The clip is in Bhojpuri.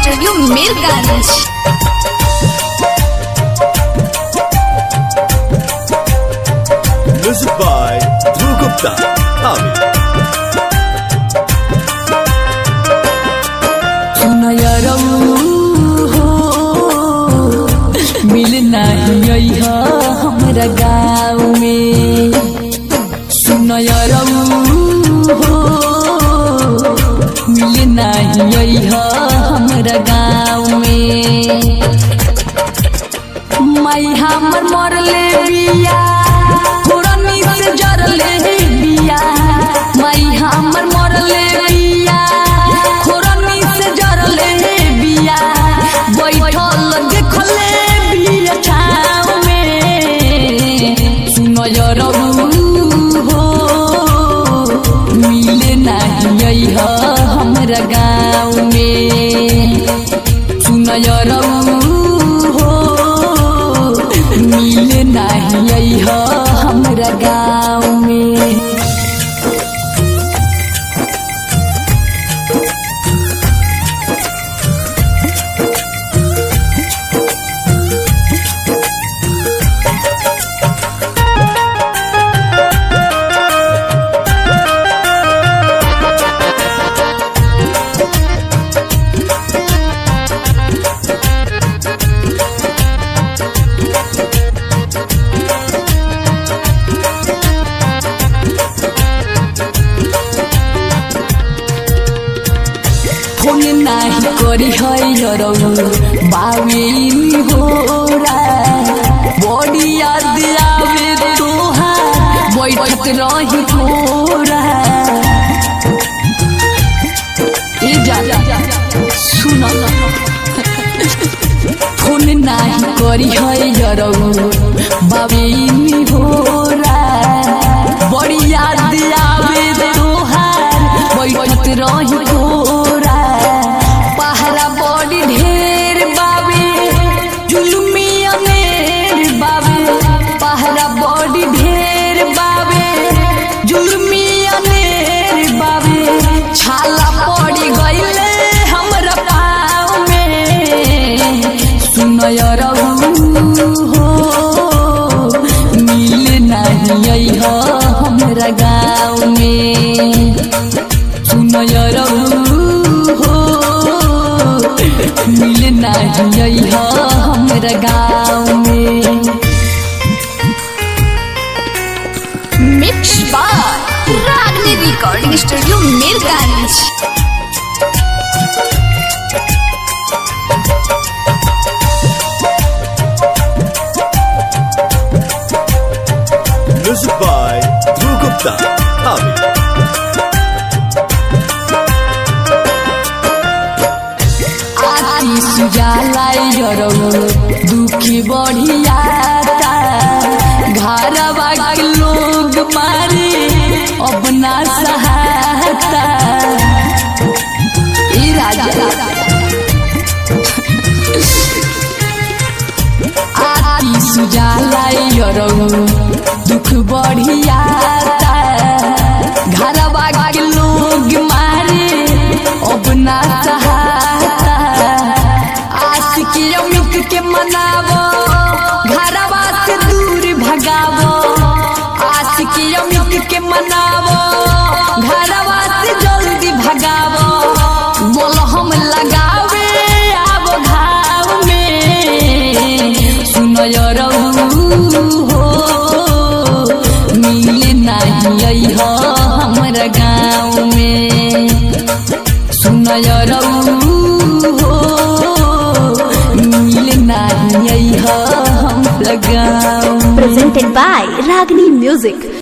Studio Mirganj Music by Dhruv Gupta. Ami. सुनयरौ हो मिल नाही है हमरा गाँव में सुनयरौ हो मिल नाही है हमरा गाँव में माई हमर मरले बिया पुरनी से जरले बिया माई हमर मरले बिया पुरनी से जरले बिया बैठल देखले बिया छाव में सुनो जरऊ हो मिले नहीं है हमरा गाँव में सुनयरौ हो मिले नहीं है हमरा गाँव में फोन नाही करी है यरौ बाविन होरा बड़ी याद आवे तोहार बैठत रही थोरा ए जा सुन फोन नाही करी है यरौ बाविन होरा बड़ी याद आवे तोहार बैठत रही थोरा पहरा बड़ी ढेर बाबे जुलमी अनेर बाबे पहरा बड़ी ढेर बाबे जुलमी अनेर बाबे छाला पड़ी गईले हमरा पाँव में सुनयरौ हो मिल नहीं है हमरा गाँव में सुनयरौ हो मिल नहीं है हमरा गाँव में mix by Ragini recording studio Mirganj Music by Dhruv Gupta. Ami. आती सुजालाई जरौ दुखी बढ़ियाता घरवा के लोग मारे अब ना सहाता ई राजा आती सुजालाई जरौ दुख बढ़ियाता घरवा के लोग मारे अब ना सहाता आशिकी अमित के मनावो घरवा से दूर भगावो आशिकी अमित के मनावो घरवा से जल्दी भगावो बोल हम लगावे आबो घाव में सुनयरौ हो मिले नहीं है हमरा गाँव में सुनयरौ हो मिले नहीं है हमरा गाँव में presented by Ragini Music.